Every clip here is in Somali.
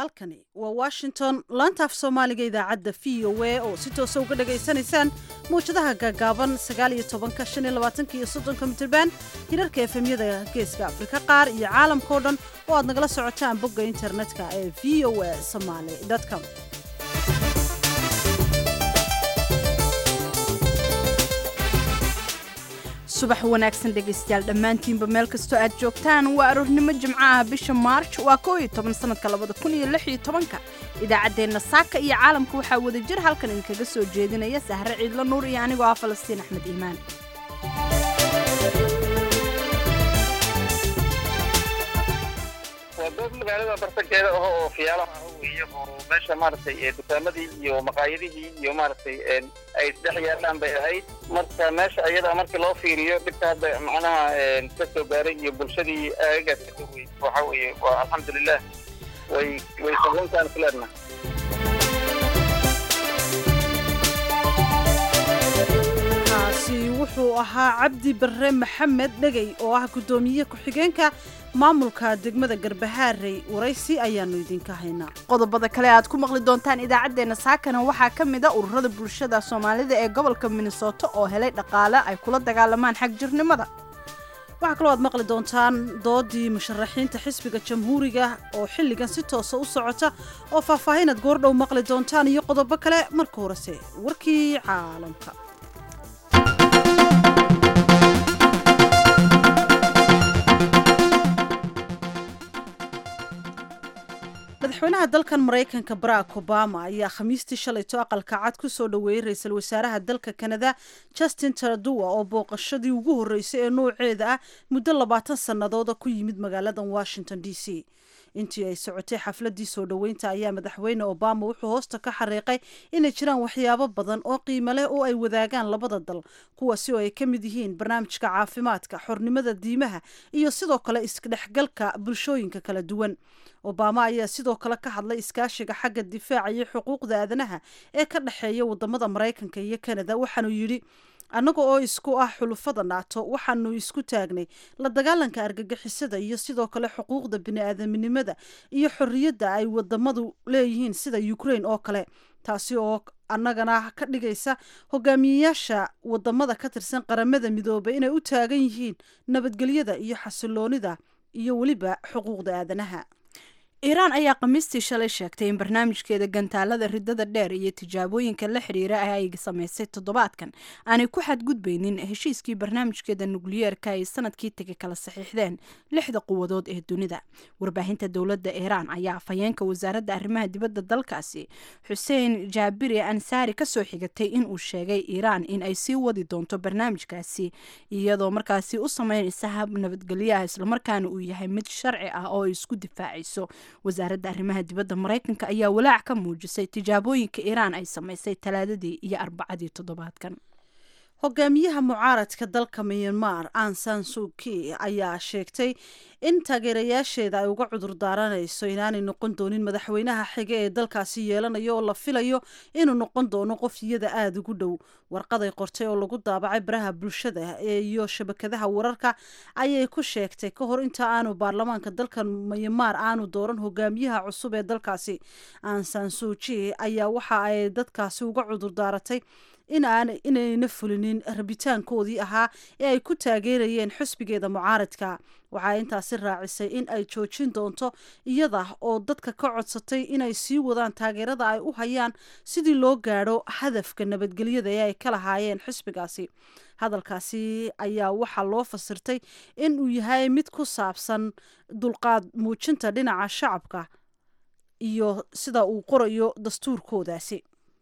halkani waa washington laanta af soomaaliga idaacadda v o a oo si toosa uga dhagaysanaysaan mawjadaha gaagaaban sagaaliyo tobanka shan iyo labaatanka iyo soddonka mitirban hirarka efemyada geeska afrika qaar iyo caalamkao dhan oo aad nagala socotaan bogga internetka ee v o a somaly com subax wanaagsan dhegaystayaal dhammaantiinba meel kastoo aad joogtaan waa aroornimo jimco ah bisha maarj waa koo iyo toban sanadka labada kun iyo lix iyo tobanka idaacaddeenna saaka iyo caalamka waxaa wada jir halkan idinkaga soo jeedinaya sahre ciidlo nuur iyo anigoo ah falastiin axmed iimaan waa goob magaalada bartankeeda aho oo fiyaalaha ah weeye oo meesha maaragtay dukaamadii iyo maqaayadihii iyo maaragtay ay dhex yaalaan bay ahayd marka meesha iyada markii loo fiiriyo dhibka hadda macnaha ka soo gaaray iyo bulshadii aagaas ka soo wey waxa weeye waa alxamdulilah way way sahlantaan filaadna kaasi wuxuu ahaa cabdi barre maxamed dhegey oo ah guddoomiye ku-xigeenka maamulka degmada garbahaarey waraysi ayaanu idinka haynaa qodobada kale aad ku maqli doontaan idaacaddeenna saakana waxaa ka mid a ururada bulshada soomaalida ee gobolka minnesota oo helay dhaqaale ay kula dagaalamaan xag jirnimada waxaa kaloo aad maqli doontaan doodii musharaxiinta xisbiga jamhuuriga oo xilligan si toosa u socota oo faahfaahinaad goordhow maqli doontaan iyo qodobo kale marka horese warkii caalamka madaxweynaha dalkan maraykanka barack obama ayaa khamiistii shalayto aqalka cad ku soo dhoweeyey ra-iisul wasaaraha dalka kanada justin taraduwa oo booqashadii ugu horreysay ee nouceeda ah muddo labaatan sannadooda ku yimid magaaladan washington d c intii ay socotay xafladii soo dhoweynta ayaa madaxweyne obama wuxuu hoosta ka xariiqay inay jiraan waxyaabo badan oo qiimo leh oo ay wadaagaan labada dal kuwaasi oo ay ka mid yihiin barnaamijka caafimaadka xornimada diimaha iyo sidoo kale isdhexgalka bulshooyinka kala duwan obama ayaa sidoo kale ka hadlay iskaashiga xagga difaaca iyo xuquuqda aadanaha ee ka dhexeeya wadamada maraykanka iyo kanada waxaanuu yidhi annaga oo isku ah xulufada naato waxaanu isku taagnay la dagaalanka argagixisada iyo sidoo kale xuquuqda bini-aadaminimada iyo xorriyadda ay wadamadu leeyihiin sida ukraine oo kale taasi oo annagana ka dhigaysa hogaamiyeyaasha wadamada ka tirsan qaramada midoobay inay u taagan yihiin nabadgelyada iyo xasiloonida iyo weliba xuquuqda aadanaha iiraan ayaa khamiistii shalay sheegtay in barnaamijkeeda gantaalada ridada dheer iyo tijaabooyinka la xiriira ah ay samaysay toddobaadkan aanay ku xadgudbaynin heshiiskii barnaamijkeeda nukliyeerka ay sanadkii tegay kala saxiixdeen lixda quwadood ee dunida warbaahinta dowladda iiraan ayaa afhayeenka wasaaradda arrimaha dibadda dalkaasi xuseen jaabiri ansaari kasoo xigatay inuu sheegay iiraan in ay sii wadi doonto barnaamijkaasi iyadoo markaasi u sameynaysa hab nabadgelyaha islamarkaana uu yahay mid sharci ah oo ay isku difaacayso wasaaradda arrimaha dibadda maraykanka ayaa walaac ka muujisay tijaabooyinka iiraan ay samaysay talaadadii iyo arbacadii toddobaadkan hogaamiyaha mucaaradka dalka myanmar ansan suki ayaa sheegtay in taageerayaasheeda ay uga cudur daaranayso inaanay noqon doonin madaxweynaha xige ee dalkaasi yeelanayo oo la filayo inuu noqon doono qof iyada aada ugu dhow warqaday qortay oo lagu daabacay baraha bulshada iyo shabakadaha wararka ayay ku sheegtay ka hor inta aanu baarlamaanka dalka myanmar aanu dooran hogaamiyaha cusub ee dalkaasi ansan suji ayaa waxa ay dadkaasi uga cudur daaratay inayna fulinin rabitaankoodii ahaa ee ay ku taageerayeen xusbigeeda mucaaradka waxaa intaasi raacisay in ay joojin doonto iyada oo dadka ka codsatay inay sii wadaan taageerada ay u hayaan sidii loo gaadho hadafka nabadgelyada ee ay ka lahaayeen xusbigaasi hadalkaasi ayaa waxaa loo fasirtay in uu yahay mid ku saabsan dulqaad muujinta dhinaca shacabka iyo sida uu qorayo dastuurkoodaasi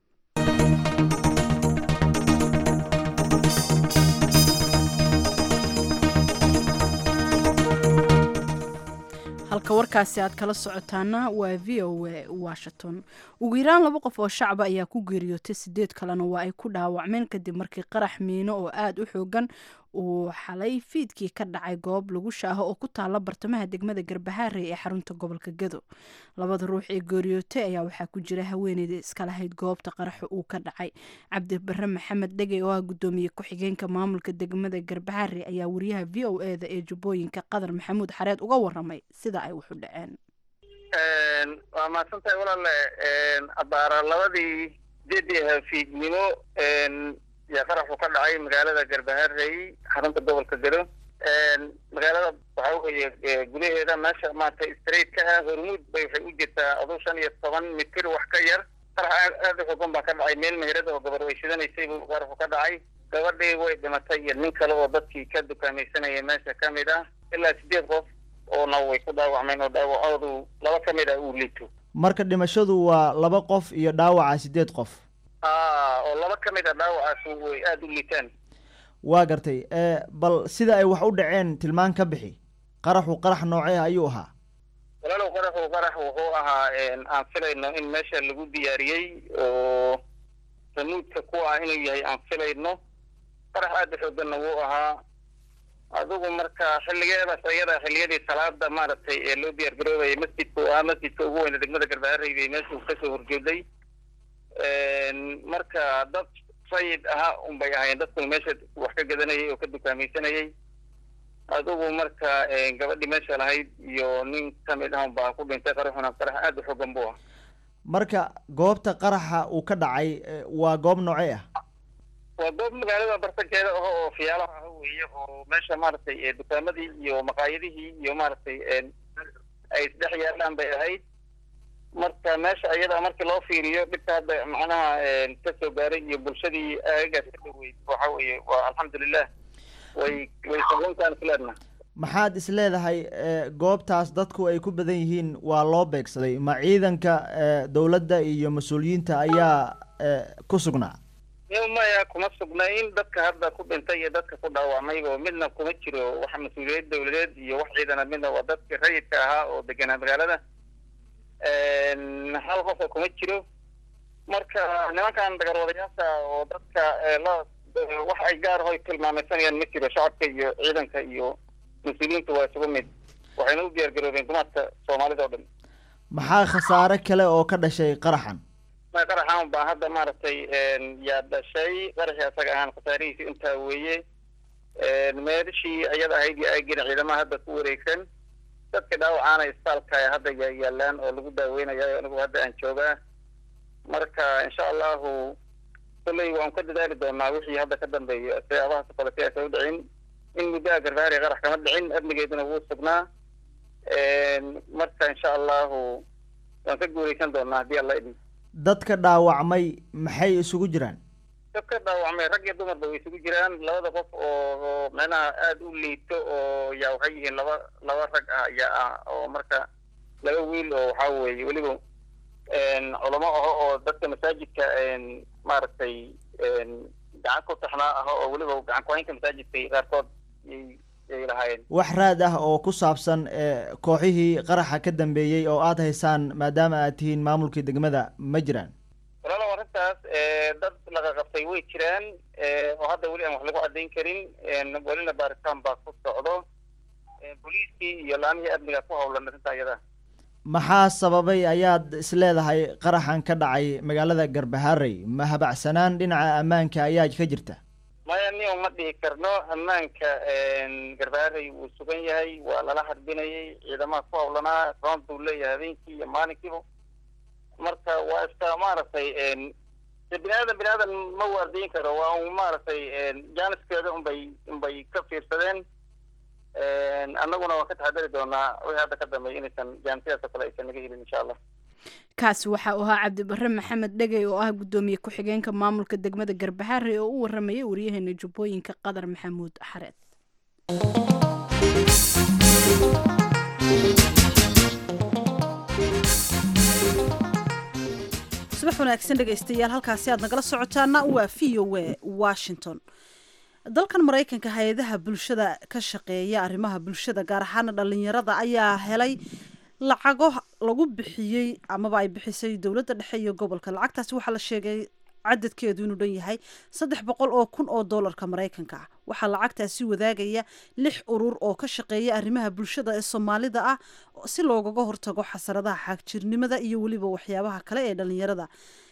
halka warkaasi aad kala socotaana waa v o a washington ugu yaraan laba qof oo shacba ayaa ku geeriyootay sideed kalena waa ay ku dhaawacmeen kadib markii qarax miino oo aada u xoogan uu xalay fiidkii ka dhacay goob lagu shaaho oo ku taala bartamaha degmada garbahaarey ee xarunta gobolka gado labada ruux ee geeriyootay ayaa waxaa ku jira haweeneyda iska lahayd goobta qaraxa uu ka dhacay cabdi bare maxamed dhegey oo ah gudoomiye ku-xigeenka maamulka degmada garbahaarey ayaa wariyaha v o e da ee jubbooyinka qadar maxamuud xareed uga waramay sida ay waxu dhaceen waa mahadsantahay walaale abaara labadii sideedii hafiidnimo yaa qaraxu ka dhacay magaalada garbaharey xarunta gobolka gado magaalada waxa weeye gudaheeda meesha maarata straight ka ah hormuud bay waxay u jirtaa aduu shan iyo toban mitir wax ka yar qarax aad u xogan baa ka dhacay meel meherada oo gabar way shidanaysay buu qaraxu ka dhacay gabadhii way dhimatay iyo nin kale oo dadkii ka dukaamaysanayay meesha ka mid ah ilaa sideed qof oona way ku dhaawacmeen oo dhaawacoodu laba ka mid ah uu liito marka dhimashadu waa laba qof iyo dhaawaca sideed qof a oo laba ka mid a dhaawacaas way aada u liitaan waa gartay bal sida ay wax u dhaceen tilmaan ka bixi qaraxu qarax noocee ayuu ahaa walaalow qaraxu qarax wuxuu ahaa aan filayno in meesha lagu diyaariyey oo ramuudka ku ah inuu yahay aan filayno qarax aada u xooganna wuu ahaa adigu marka xilligeedaas ayada xilliyadii salaada maaragtay ee loo diyaar garoobayay masjidka u ahaa masjidka ugu weyna degmada garbaharey bay meesha kasoo horjeeday marka dad sayid ahaa un bay ahayn dadku meesha wax ka gadanayay oo ka dukaamaysanayay adigu marka gabadhii meesha lahayd iyo nin kamid ah baa ku dhintay qaraxuna qarax aada u xogan buu ah marka goobta qaraxa uu ka dhacay waa goob noocee ah waa goob magaalada bartankeeda aho oo fiyaalaha ah weeye oo meesha maaragtay dukaamadii iyo maqaayadihii iyo maaragtay ay isdhex yaalaan bay ahayd marka meesha iyada markii loo fiiriyo dhibka hadda macnaha ka soo gaaray iyo bulshadii aagaas ka dhaweyd waxa weeye waa alxamdulilah way way saguntaan isleedna maxaad is leedahay goobtaas dadku ay ku badan yihiin waa loo beegsaday ma ciidanka dowladda iyo mas-uuliyiinta ayaa ku sugnaa maya kuma sugnayn dadka hadda ku dhintay iyo dadka ku dhaawacmayba midna kuma jiro wax mas-uuliyad dawladeed iyo wax ciidana midna waa dadkii rayidka ahaa oo deganaa magaalada hal qofa kuma jiro marka nimankan dagarwadayaasha oo dadka la wax ay gaar hoy tilmaamaysanayaan ma jiro shacabka iyo ciidanka iyo mas-uuliyiinta waa isugu mid waxayna u diyaar garoobeen dumarka soomaalida oo dhan maxaa khasaare kale oo ka dhashay qaraxan ma qaraxan baa hadda maaragtay yaa dhashay qaraxii asaga ahaan khasaarihiisi intaa weeye meelishii iyada ahayd iyo aagina ciidamaha hadda ku wareegsan dadka dhaawacaana isbitaalka hadda yaa yaalaan oo lagu daaweynaya anigu hadda aan joogaa marka insha allahu kolley waan ka dadaali doonaa wixii hadda ka dambeeyo siyaabaha sokolete aysan u dhicin in muddaha garbaari qarax kama dhicin amnigeeduna wuu sugnaa marka insha allahu waan ka guuleysan doonaa haddii alla idin dadka dhaawacmay maxay isugu jiraan dadka dhaawacmay rag iyo dumarba way isugu jiraan labada qof oo micnaha aada u liito oo yaa waxay yihiin laba laba rag ah ayaa ah oo marka laba wiil oo waxaa weeye weliba culamo aho oo dadka masaajidka maaragtay gacan ku taxnaa aho oo weliba gacan ku-haynka masaajidka qaarkood yay lahaayeen wax raad ah oo ku saabsan kooxihii qaraxa ka dambeeyey oo aada haysaan maadaama aad tihiin maamulkii degmada ma jiraan walaalow arrintaas dad laga qabtay way jiraan oo hadda weli aan wax lagu caddayn karin welina baaritaan baa ku socdo booliiskii iyo laamihii amniga ku howlan arrinta iyada maxaa sababay ayaad isleedahay qaraxan ka dhacay magaalada garbaharey ma habacsanaan dhinaca ammaanka ayaa ka jirta maya nin ma dhihi karno ammaanka garbaharey wuu sugan yahay waa lala harbinayay ciidamaha ku howlanaa roond buu leeyahay habeenkii iyo maalinkiiba marka waa iska maaragtay bini aadan bini aadan ma waardiyin karo waa un maaragtay jaaniskeeda unbay unbay ka fiirsadeen annaguna waan ka taxadari doonaa wixii hadda ka dambeeya inaysan jaanisidaas oo kale aysan naga helin insha allah kaasi waxa uu ahaa cabdibare maxamed dhegey oo ah guddoomiye ku-xigeenka maamulka degmada garbaxaare oo u waramayay waryaheena jubbooyinka qadar maxamuud xareed subax wanaagsan dhegaystayaal halkaasi aad nagala socotaana waa v o a washington dalkan maraykanka hay-adaha bulshada ka shaqeeya arrimaha bulshada gaar ahaana dhalinyarada ayaa helay lacago lagu bixiyey amaba ay bixisay dowladda dhexe iyo gobolka lacagtaasi waxaa la sheegay cadadkeedu inuu dhan yahay saddex boqol oo kun oo doolarka maraykanka ah waxaa lacagtaasi wadaagaya lix urur oo ka shaqeeya arrimaha bulshada ee soomaalida ah si loogaga hortago xasaradaha xaagjirnimada iyo weliba waxyaabaha kale ee dhalinyarada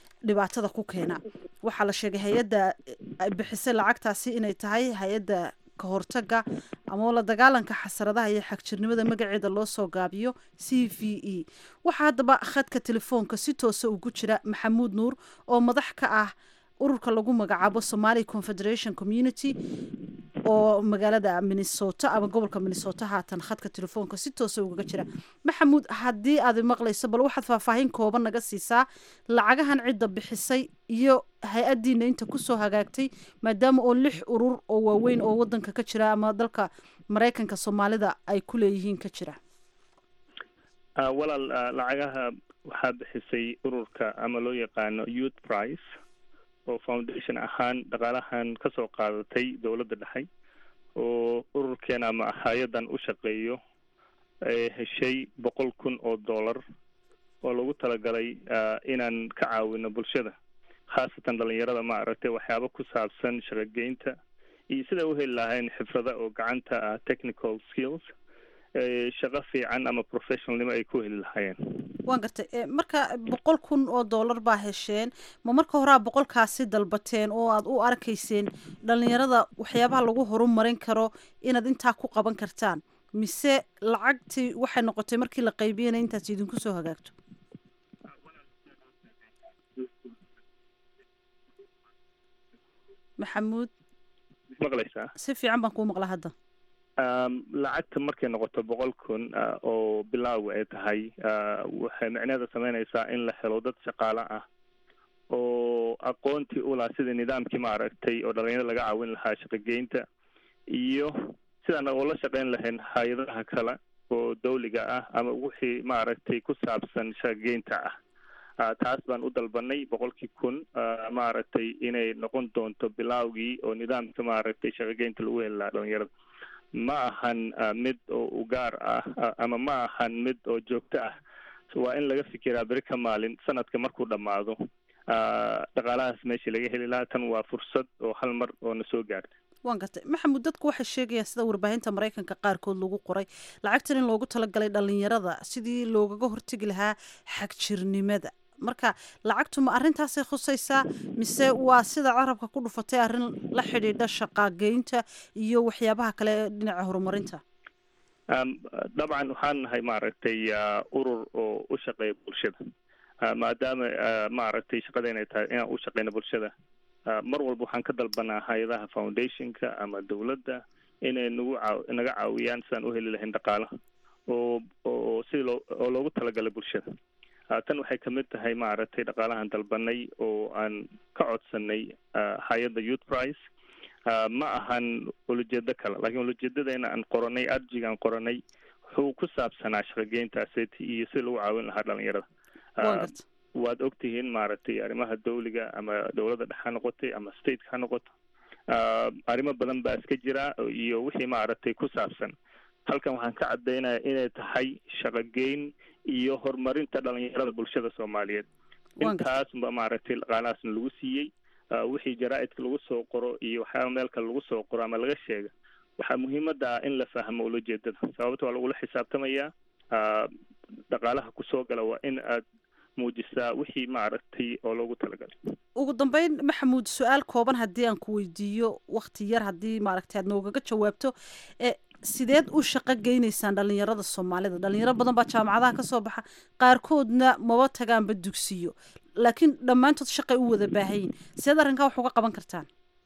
dhibaatada ku keena waxaa la sheegay hay-adda bixisay lacagtaasi inay tahay hay-adda ka hortaga ama la dagaalanka xasaradaha iyo xagjirnimada magaceeda loo soo gaabiyo c v e waxaa haddaba khadka telefoonka si toosa ugu jira maxamuud nuur oo madax ka ah ururka lagu magacaabo somali confederation community oo magaalada minnesota ama gobolka minnesota haatan khadka telefoonka si toosa ugaga jira maxamuud haddii aad maqlayso bal waxaad faahfaahin kooban naga siisaa lacagahan cidda bixisay iyo hay-adiina inta kusoo hagaagtay maadaama oo lix urur oo waaweyn oo wadanka ka jira ama dalka maraykanka soomaalida ay ku leeyihiin ka jira walaal lacagaha waxaa bixisay ururka ama loo yaqaano youth price oo foundation ahaan dhaqaalahan kasoo qaadatay dowladda dhexe oo ururkeena ama hay-adan u shaqeeyo heshay boqol kun oo dollar oo lagu talagalay inaan ka caawino bulshada khaasatan dhalinyarada ma aragtay waxyaaba ku saabsan shaqogeynta iyo sida u heli lahayn xifrada oo gacanta ah technical skills shaqo fiican ama professionalnimo ay ku heli lahaayeen waan gartay marka boqol kun oo dollar baa hesheen ma marka horaa boqolkaasi dalbateen oo aad u arkayseen dhalinyarada waxyaabaha lagu horumarin karo inaad intaa ku qaban kartaan mise lacagtii waxay noqotay markii la qaybiyana intaas idinku soo hagaagto maxamuud maqlaysaa si fiican baan kuu maqla hadda lacagta markay noqoto boqol kun oo bilaawa ay tahay waxay micneeda sameynaysaa in la helo dad shaqaale ah oo aqoontii ulaha sida nidaamkii maaragtay oo dhalinyarada laga caawin lahaa shaqogeynta iyo sidaan oo la shaqeyn lahayn hay-adaha kale oo dawliga ah ama wixii maaragtay ku saabsan shaqogeynta ah taas baan u dalbanay boqolkii kun maaragtay inay noqon doonto bilaawgii oo nidaamka maaragtay shaqogeynta lagu heli lahaa dhalinyarada ma ahan mid oo u gaar ah ama ma ahan mid oo joogto ah waa in laga fikiraa beri ka maalin sanadka markuu dhammaado dhaqaalahaas meeshii laga heli lahaa tan waa fursad oo hal mar oo na soo gaartay waan gartay maxamuud dadku waxay sheegayaan sida warbaahinta maraykanka qaarkood lagu qoray lacagtan in loogu talagalay dhalinyarada sidii loogaga hortegi lahaa xagjirnimada marka lacagtu ma arrintaasay khusaysaa mise waa sida carabka ku dhufatay arrin la xidhiidha shaqaageynta iyo waxyaabaha kale ee dhinaca horumarinta dabcan waxaan nahay maaragtay urur oo u shaqeeya bulshada maadaama maaragtay shaqada inay tahay inaan u shaqeyno bulshada mar walba waxaan ka dalbanaa hay-adaha foundationka ama dowladda inay nagu caaw naga caawiyaan sidaan u heli lahayn dhaqaalaha oo oo sida loo oo loogu talagalay bulshada tan waxay kamid tahay maaragtay dhaqaalahan dalbanay oo aan ka codsanay hay-adda youth price ma ahan ulajeedo kale lakiin ulajeedadeena aan qoranay arjiga aan qoranay wuxuu ku saabsanaa shaqogeyntaaseti iyo sida lagu caawin lahaa dhalinyarada waad ogtihiin maaragtay arrimaha dawliga ama dowladda dhex ha noqotay ama stateka ha noqoto arrimo badan baa iska jira iyo wixii maaragtay ku saabsan halkan waxaan ka caddaynaya inay tahay shaqogeyn iyo horumarinta dhalinyarada bulshada soomaaliyeed intaas ba maaragtay dhaqaalahaasna lagu siiyey wixii jaraa-idka lagu soo qoro iyo waxyaaba meel kale lagu soo qoro ama laga sheega waxaa muhiimada ah in la fahmo ulajeedada sababta waa lagula xisaabtamayaa dhaqaalaha kusoo gala waa in aad muujisaa wixii maaragtay oo loogu talagalay ugu dambeyn maxamuud su-aal kooban haddii aan ku weydiiyo wakti yar haddii maaragtay aad noogaga jawaabto sideed u shaqo geynaysaan dhalinyarada soomaalida dhalinyaro badan baa jaamacadaha kasoo baxa qaarkoodna maba tagaanba dugsiyo laakiin dhammaantood shaqay u wada baahayin sideed arrinkaa wax uga qaban kartaan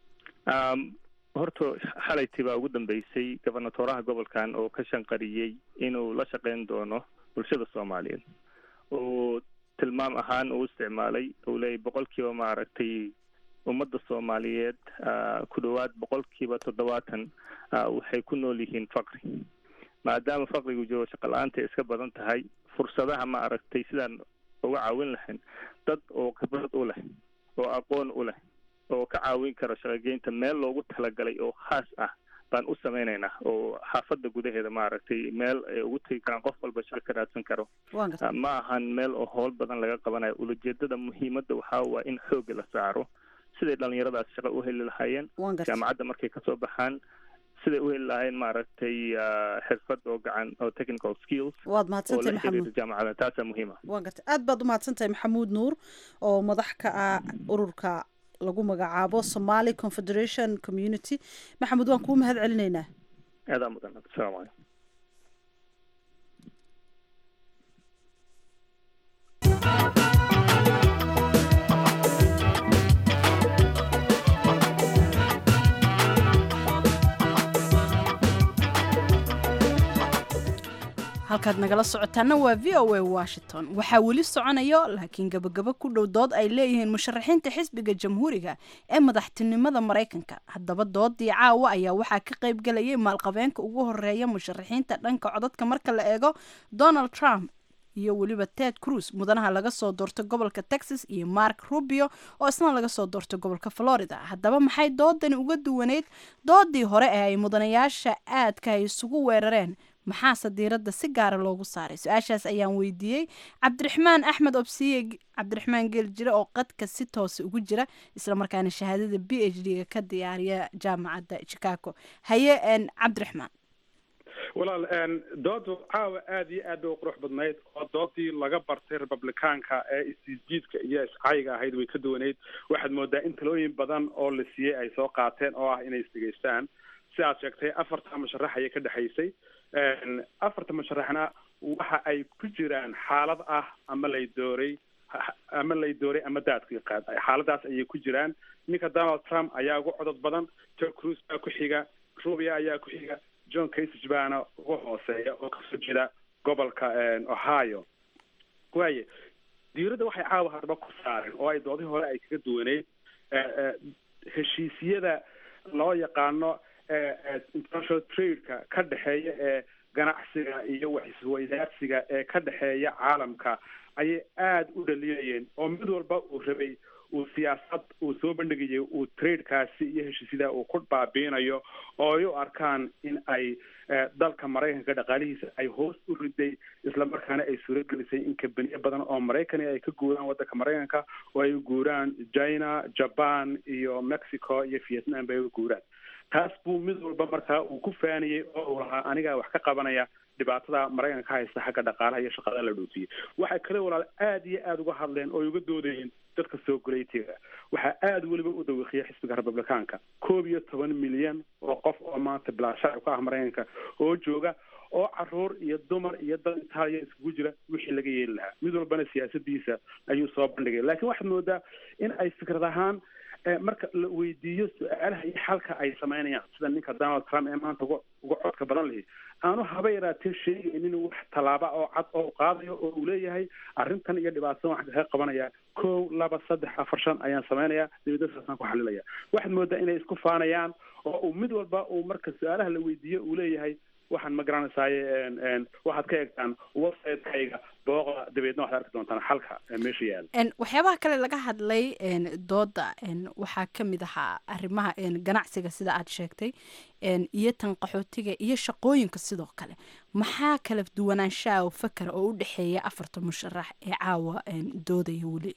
horta xalaytii baa ugu dambeysay gobernatoraha gobolkan oo ka shanqariyey inuu la shaqeyn doono bulshada soomaaliyeed oo tilmaam ahaan uu isticmaalay uu leeyay boqolkiiba maaragtay ummadda soomaaliyeed ku dhowaad boqolkiiba toddobaatan waxay ku nool yihiin faqri maadaama faqrigu jiro shaqa la-aanta ay iska badan tahay fursadaha ma aragtay sidaan uga caawin lahayn dad oo khibrad u leh oo aqoon u leh oo ka caawin kara shaqogeynta meel loogu talagalay oo khaas ah baan u sameynaynaa oo xaafadda gudaheeda maaragtay meel ay ugu tegi karaan qof walba shaqo ka raadsan karo ma ahan meel oo howl badan laga qabanayo ulajeedada muhiimadda waxaa waa in xoogga la saaro siday dhalinyaradaas shaqo u heli lahaayeen jaamacadda markay kasoo baxaan siday u heli lahaayeen maaragtay xirfad oo gacan oo technical skills waad mahadsantahay maxamuud jaamacada taasaa muhiima waan gartay aad baad u mahadsantahay maxamuud nuur oo madax ka ah ururka lagu magacaabo somali confederation community maxamed waan kuu mahad celinaynaa aadaa mudan asalaamu calaykum halkaad nagala socotaana waa v o a washington waxaa weli soconayo laakiin gabagabo ku dhow dood ay leeyihiin musharaxiinta xisbiga jamhuuriga ee madaxtinimada maraykanka haddaba doodii caawa ayaa waxaa ka qayb galayay maalqabeenka ugu horeeya musharaxiinta dhanka codadka marka la eego donald trump iyo weliba ted cruz mudanaha laga soo doortay gobolka texas iyo mark rubio oo isna laga soo doortay gobolka florida haddaba maxay doodani uga duwaneyd doodii hore ee ay mudanayaasha aadka ay isugu weerareen maxaase diiradda si gaara loogu saaray su-aashaas ayaan weydiiyey cabdiraxmaan axmed obsiye cabdiraxmaan geeljire oo qadka si toose ugu jira islamarkaana shahaadada b h d-ga ka diyaariya jaamacadda chicago haye cabdiraxmaan walaal doodu caawa aada iyo aad bay u qurux badnayd oo doodii laga bartay republicaanka ee isjiidka iyo iscayga ahayd way ka duwaneyd waxaad moodaa in talooyin badan oo la siiyey ay soo qaateen oo ah inay isdhegeystaan si aad sheegtay afarta musharax ayay ka dhexaysay afarta musharaxna waxa ay ku jiraan xaalad ah ama lay dooray ama lay dooray ama daadkii qaad xaaladaas ayay ku jiraan ninka donald trump ayaa ugu codod badan ted cruz baa ku xiga rubia ayaa ku xiga john casage baana uga hooseeya oo kasoo jeeda gobolka ohio waaye diiradda waxay caawa hadaba ku saareen oo ay doodii hore ay kaga duwaneyd heshiisyada loo yaqaano international trade-ka ka dhexeeya ee ganacsiga iyo waxisweydaarsiga ee ka dhexeeya caalamka ayay aada u dhaliyayeen oo mid walba uu rabay uu siyaasad uu soo bandhigayay uu trade-kaasi iyo heshiisyada uu ku baabiinayo oo ay u arkaan in ay dalka maraykanka dhaqaalihiisa ay hoos u riday islamarkaana ay suuragelisay in kabaniyo badan oo maraykani ay ka guuraan waddanka maraykanka oo ay u guuraan china japan iyo mexico iyo vietnam bay u guuraan taas buu mid walba markaa uu ku faaniyey oo uu lahaa anigaa wax ka qabanaya dhibaatada maraykanka ka haysta xagga dhaqaalaha iyo shaqada la dhoofiyey waxay kale walaal aada iyo aada uga hadleen oo ay uga doodayeen dadka soo goleytiga waxaa aada weliba u dawiiqiya xisbiga republicaanka koob iyo toban milyan oo qof oo maanta bilaashaci ka ah maraykanka oo jooga oo caruur iyo dumar iyo dad itaaliya iskugu jira wixii laga yeeli lahaa mid walbana siyaasadiisa ayuu soo bandhigay laakiin waxaad moodaa in ay fikrad ahaan marka la weydiiyo su-aalaha iyo xalka ay samaynayaan sida ninka donald trump ee maanta uga uga codka badan lihi aanu haba yaraatee sheegaynin wax tallaaba oo cad oo qaadayo oo uu leeyahay arrintan iyo dhibaatadan waxaan kaga qabanaya kow laba saddex afar shan ayaan samaynayaa dibadda saasaan ku xalilaya waxaad moodaa inay isku faanayaan oo uu mid walba uu marka su-aalaha la weydiiyo uu leeyahay waxaan ma garanaysaay waxaad ka eegtaan website-kayga booqda dabeedna waxaad arki doontaan xalka meesha yaala waxyaabaha kale laga hadlay dooda waxaa ka mid ahaa arrimaha ganacsiga sida aad sheegtay iyo tan qaxootiga iyo shaqooyinka sidoo kale maxaa kala duwanaanshaha fakera oo u dhexeeya afarta musharax ee caawa doodaya weli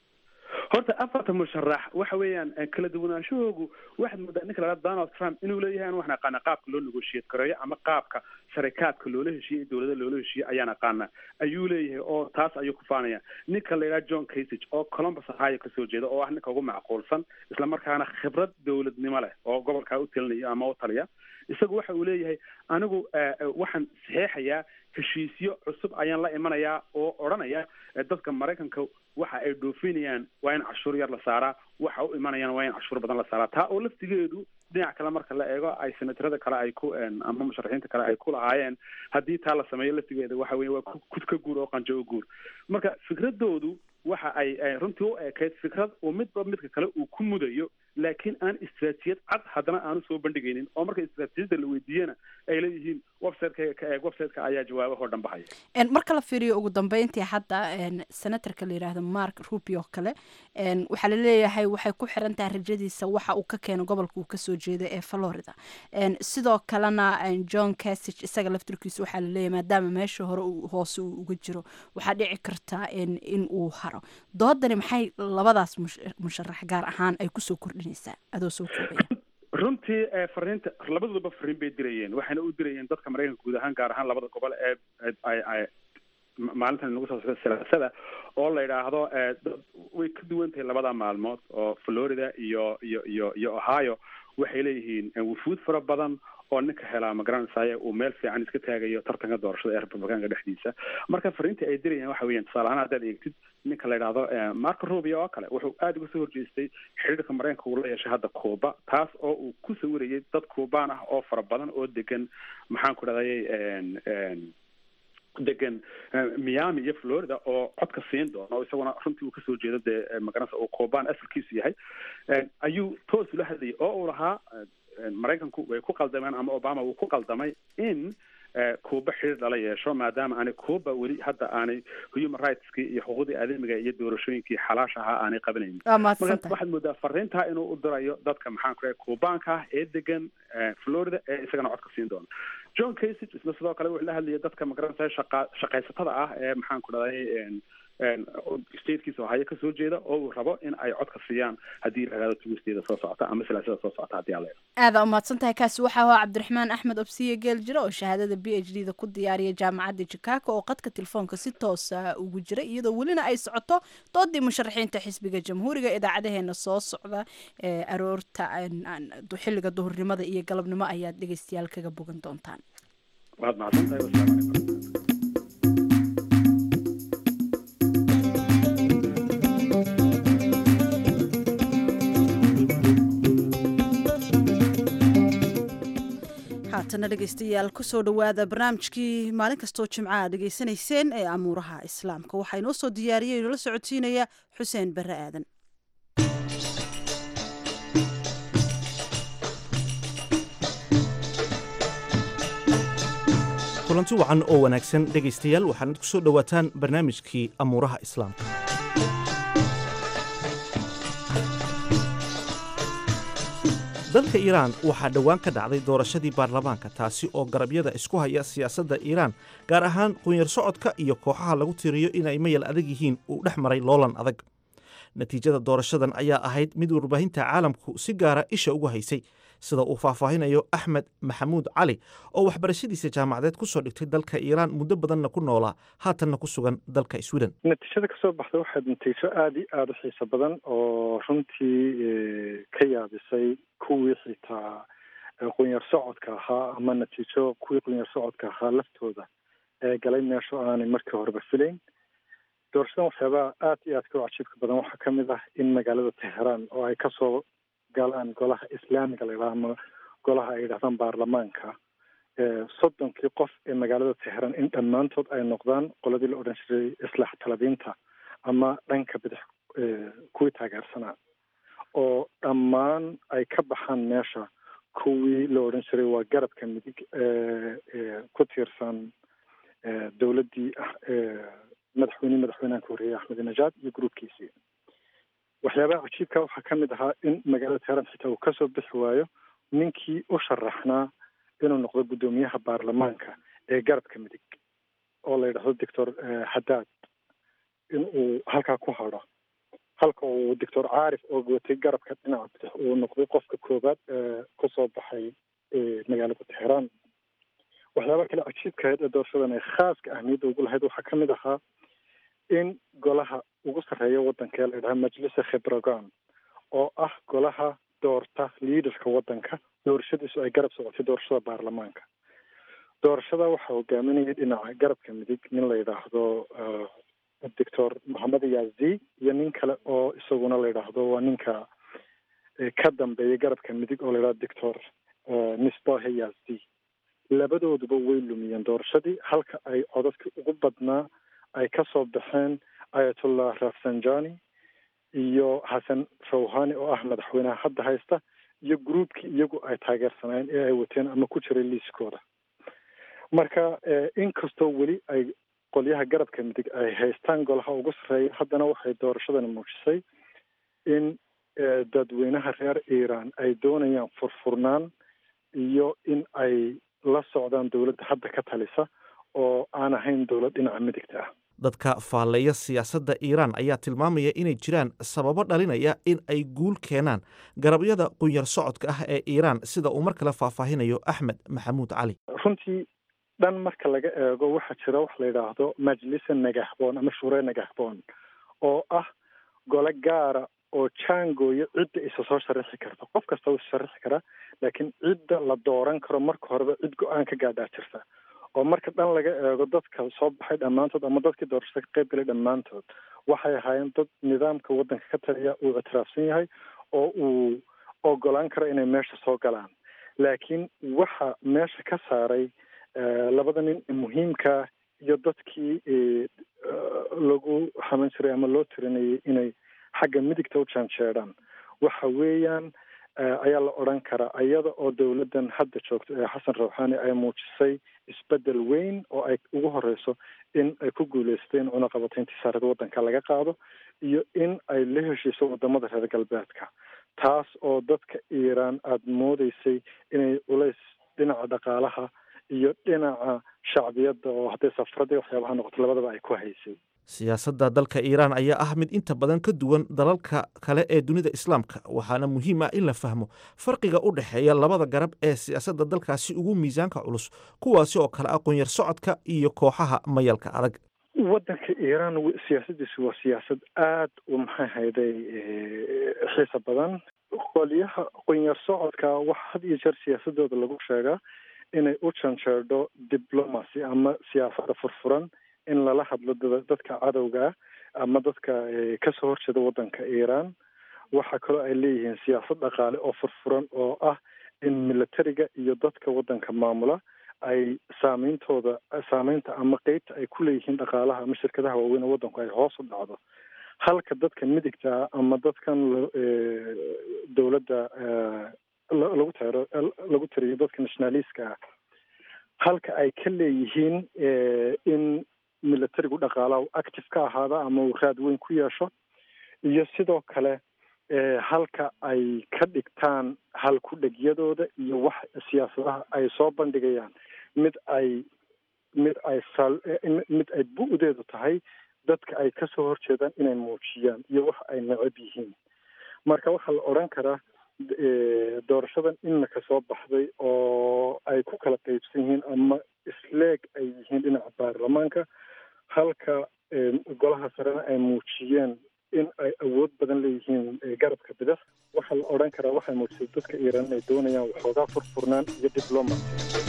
horta afarta musharax waxa weeyaan kala duwanaanshahoogu waxaad moodaa ninka lahaa donald trump inuu leeyahay an waxaan aqaana qaabka loo negotiate gareeyo ama qaabka sharikaadka loola heshiiyey dowlada loola heshiiyey ayaan aqaana ayuu leeyahay oo taas ayuu ku faanaya ninka la yidhaha john casage oo columbus ohio kasoo jeeda oo ah ninka ugu macquulsan islamarkaana khibrad dowladnimo leh oo gobolkaa u talinaya ama u taliya isagu waxa uu leeyahay anigu waxaan saxeexayaa heshiisyo cusub ayaan la imanayaa oo odhanaya dadka maraykanka waxa ay dhoofinayaan waa in cashuur yar la saaraa waxa u imanayaan waa in cashuur badan la saaraa taa oo laftigeedu dhinac kale marka la eego ay senatarada kale ay ku ama musharaxiinta kale ay ku lahaayeen haddii taa la sameeyo laftigeeda waxa weye waa kud ka guur oo qanjo o guur marka fikradoodu waxa ay runtii u eekayd fikrad uu midba midka kale uu ku mudayo laakiin aan istraatijiyad cad haddana aanu soo bandhigaynin oo marka istraatijiyadda la weydiiyana ay leeyihiin websiteka ka eeg websiteka ayaa jawaabahoo dhan bahaya marka la fiiriyo ugu dambeyntii hadda senatorka la yidhaahdo mark rubio kale waxaa laleeyahay waxay ku xiran tahay rajadiisa waxa uu ka keeno gobolka uu kasoo jeeda ee florida sidoo kalena john casage isaga laftirkiisa waxaa laleeyahay maadaama meesha hore hoose uu uga jiro waxaa dhici karta in uu haro doodani maxay labadaas musharax gaar ahaan ay kusoo kordhinaysaa adoo soo koobaya runtii fariinta labadoodaba fariin bay dirayeen waxayna u dirayeen dadka maraykanka guud ahaan gaar ahaan labada gobol ee ay maalintan nagu soo socda silaasada oo la yidhaahdo way ka duwan tahay labada maalmood oo florida iyo iyo iyo iyo ohio waxay leeyihiin wufuud fara badan oo ninka helaa magaranaysaye uu meel fiican iska taagayo tartanka doorashada ee republicaanka dhexdiisa marka fariinta ay dirayaan waxa weeyaan tusaale ahaan haddaad eegtid ninka la yidhaahdo marco rubio oo kale wuxuu aada uga soo horjeestay xiriirka maraykanka uu la yeeshay hadda cuba taas oo uu ku sawirayay dad cubaan ah oo fara badan oo degan maxaan ku dhahday degan miami iyo florida oo codka siin doona oo isaguna runtii uu kasoo jeedo dee magaranaysa uu cubaan asalkiisu yahay ayuu toos ula hadlayay oo uu lahaa maraykanku way ku qaldameen ama obama wuu ku qaldamay in cuba xiriir lala yeesho maadaama aanay cuba weli hadda aanay human rightskii iyo xuquuqdii aadamiga iyo doorashooyinkii xalaash ahaa aanay qabanaynin marka waxaad moodaa fariintaa inuu u dirayo dadka maxaan ku dhahay cubaanka ah ee degan florida ee isagana codka siin doona john casage isna sidoo kale wuxuu la hadlayay dadka magaranaysa shaqa shaqaysatada ah ee maxaan ku dhahday statekiisa ohaayo kasoo jeeda oo uu rabo in ay codka siiyaan haddii la yidhahdo tugusteeda soo socota ama silaasada soo socota haddii alla aada umahadsan tahay kaasi waxaa ahaa cabdiraxmaan axmed obsiye geel jira oo shahaadada b h d da ku diyaariya jaamacadda chicago oo qadka telefoonka si toosa ugu jira iyadoo welina ay socoto doodii musharaxiinta xisbiga jamhuuriga idaacadaheena soo socda ee aroorta xilliga duhurnimada iyo galabnimo ayaad dhegeystayaal kaga bogan doontaan waad mahadsan tahay wasalaamu calaykum haatana dhegeystayaal kusoo dhowaada barnaamijkii maalin kastoo jimcaha dhegeysanayseen ee amuuraha islaamka waxaa inoo soo diyaariyay inoola socodsiinaya xuseen barre aadan kulanti wacan oo wanaagsan dhegaystayaal waxaanad ku soo dhowaataan barnaamijkii amuuraha islaamka dalka iiraan waxaa dhowaan ka dhacday doorashadii baarlamaanka taasi oo garabyada isku haya siyaasadda iiraan gaar ahaan qunyar socodka iyo kooxaha lagu tiriyo inay mayal adag yihiin uu dhex maray loolan adag natiijada doorashadan ayaa ahayd mid warbaahinta caalamku si gaara isha ugu haysay sida uu faahfaahinayo axmed maxamuud cali oo waxbarashadiisa jaamacadeed ku soo dhigtay dalka iiraan muddo badanna ku noolaa haatanna ku sugan dalka sweden natiijada kasoo baxda waxayd natiijo aada iyo aada u xiiso badan oo runtii ka yaabisay kuwii xitaa qunyar socodka ahaa ama natiijo kuwii qunyar socodka ahaa laftooda ee galay meeshu aanay markii horeba filayn doorashadan waxyaabaha aada iyo aadka u cajiibka badan waxaa ka mid ah in magaalada teheraan oo ay kasoo galaan golaha islaamiga la yidhaha ama golaha ay yidhahdaan baarlamaanka soddonkii qof ee magaalada teheraan in dhammaantood ay noqdaan qoladii la odhan jiray islaax talabiinta ama dhanka bidix kuwii taageersanaa oo dhammaan ay ka baxaan meesha kuwii la odhan jiray waa garabka midig ku tiirsan dowladdii madaxweyne madaxweynaha ka horreeyay axmed najaad iyo gruubkiisii waxyaabaha cajiibka waxaa ka mid ahaa in magaalada teheraan xitaa uu kasoo bixi waayo ninkii u sharaxnaa inuu noqdo guddoomiyaha baarlamaanka ee garabka midig oo la yidhahdo doctor hadaad in uu halkaa ku hadho halka uu doctor caarif oo watay garabka dhinaca bidix uu noqday qofka koowaad ee kusoo baxay magaalada teheraan waxyaabaha kale cajiibkahayd ee doorashadan ay khaaska ahmiyadda ugu lahayd waxaa ka mid ahaa in golaha ugu sarreeya waddanka ee la yidhaha majlisa khibragan oo ah golaha doorta liidarka waddanka doorashadiisu ay garab socotay doorashada baarlamaanka doorashada waxaa hogaaminaya dhinaca garabka midig nin la yidhaahdo doctor mohamed yazi iyo nin kale oo isaguna la yidhaahdo waa ninka ka dambeeya garabka midig oo la yidhahdo doctor misbahe yazi labadooduba way lumiyeen doorashadii halka ay codadkii ugu badnaa ay ka soo baxeen ayatollah rafsanjani iyo xasan rawhani oo ah madaxweynaha hadda haysta iyo groupkii iyagu ay taageersanayeen ee ay wateen ama ku jiray liiskooda marka inkastoo weli ay qolyaha garabka midig ay haystaan golaha ugu sarreeya haddana waxay doorashadani muujisay in dadweynaha reer iiraan ay doonayaan furfurnaan iyo in ay la socdaan dowladda hadda ka talisa oo aan ahayn dowlad dhinaca midigta ah dadka faalleeya siyaasadda iiraan ayaa tilmaamaya inay jiraan sababo dhalinaya in ay guul keenaan garabyada qunyar socodka ah ee iiraan sida uu mar kale faahfaahinayo axmed maxamuud cali runtii dhan marka laga eego waxaa jira wax la yidhaahdo majlisa nagaxboon ama shure nagaxboon oo ah gole gaara oo jaangooya cidda isa soo sharaxi karta qof kasta wuu sharaxi karaa laakiin cidda la dooran karo marka horeba cid go-aan ka gaadhaa jirta oo marka dhan laga eego dadka soo baxay dhammaantood ama dadkii doorashada ka qayb galay dhammaantood waxay ahaayeen dad nidaamka waddanka ka taliya uu ictiraafsan yahay oo uu ogolaan karo inay meesha soo galaan laakiin waxa meesha ka saaray labada nin ee muhiimka iyo dadkii lagu xaman jiray ama loo tirinayay inay xagga midigta u janjeedhaan waxa weeyaan ayaa la odhan karaa iyada oo dowladdan hadda joogto ee xasan rawxaani ay muujisay isbedel weyn oo ay ugu horeyso in ay ku guuleysteen cunaqabatayntii saarada waddanka laga qaado iyo in ay la heshiiso wadamada reer galbeedka taas oo dadka iiraan aada moodeysay inay culays dhinaca dhaqaalaha iyo dhinaca shacbiyadda oo hadday safradii waxyaabaha noqoto labadaba ay ku haysay siyaasadda dalka iiraan ayaa ah mid inta badan ka duwan dalalka kale ee dunida islaamka waxaana muhiim ah in la fahmo farqiga u dhexeeya labada garab ee siyaasadda dalkaasi ugu miisaanka culus kuwaasi oo kale aqoon-yar socodka iyo kooxaha mayalka adag waddanka iiraan siyaasadiisu waa siyaasad aada u maxay hayday xiisa badan qolyaha aqoon-yar socodka waxa had iyo jeer siyaasadooda lagu sheegaa inay u janjeerdho diblomacy ama siyaasadda furfuran in lala hadlo dadka cadowga ama dadka kasoo horjeeda waddanka iiraan waxaa kaloo ay leeyihiin siyaasad dhaqaale oo furfuran oo ah in militariga iyo dadka waddanka maamula ay saameyntooda saameynta ama qeybta ay ku leeyihiin dhaqaalaha ama shirkadaha waaweyn ee waddanku ay hoos u dhacdo halka dadka midigta ama dadkan dowladda lagu taro lagu tiriyo dadka nationaliska ah halka ay ka leeyihiin in militarigu dhaqaalaha active ka ahaada ama uu raad weyn ku yeesho iyo sidoo kale halka ay ka dhigtaan hal ku dhegyadooda iyo wax siyaasadaha ay soo bandhigayaan mid ay mid ay sal mid ay bu-deedu tahay dadka ay kasoo horjeedaan inay muujiyaan iyo wax ay necab yihiin marka waxaa la odhan karaa doorashadan inaka soo baxday oo ay ku kala qaybsan yihiin ama isleeg ay yihiin dhinaca baarlamaanka halka golaha sarena ay muujiyeen in ay awood badan leeyihiin garabka bidix waxaa la odhan karaa waxay muujisay dadka iiraan inay doonayaan waxoogaa furfurnaan iyo diblomacy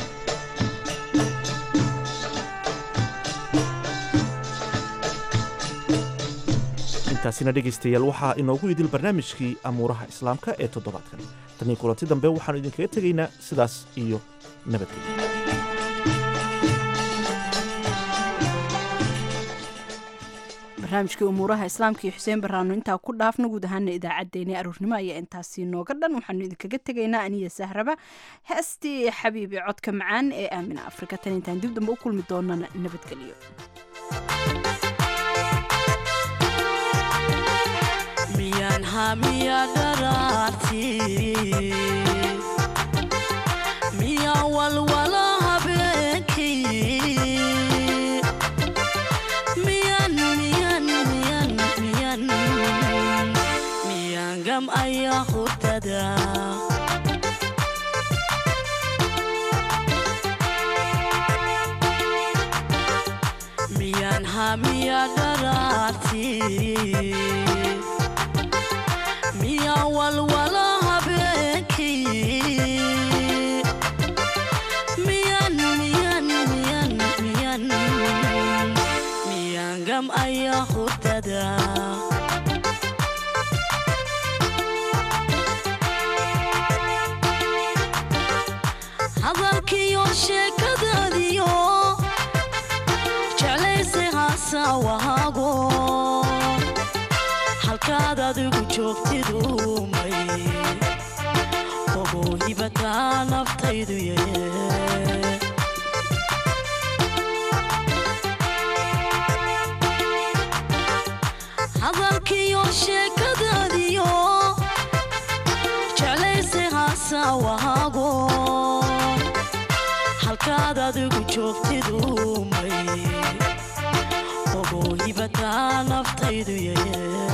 intaasina dhegaystayaal waxaa inoogu idil barnaamijkii amuuraha islaamka ee toddobaadkan tanii kulanti dambe waxaanu idinkaga tegaynaa sidaas iyo nabadgelya barnaamijkii umuuraha islaamka iyo xuseen baraano intaa ku dhaafna guud ahaana idaacaddeenii aroornimo ayaa intaasi nooga dhan waxaanu idinkaga tegaynaa aniya sahraba heestii xabiibi codka macaan ee aamina afrika tan intaan dib dambe u kulmi doonana nabadgelyo miyaan hamiya dharaarti miya walwala habeenkii miyan miyan miyan miyan miyan gam ayaa hurdada miyan hamiya dharaarti miya walwala habeenkii miyan miyan miyan miyan miyan gam ayaa hurdada hadalkiyo sheekadaadiyo jeclayse haasawahaago halkaad adigu joogtidumay ogow hibataa naftaydu yee hadalkiyo sheekadaadiyo jeclayse haasawahaago halkaad adigu joogtidumay ogow hibataa naftaydu yee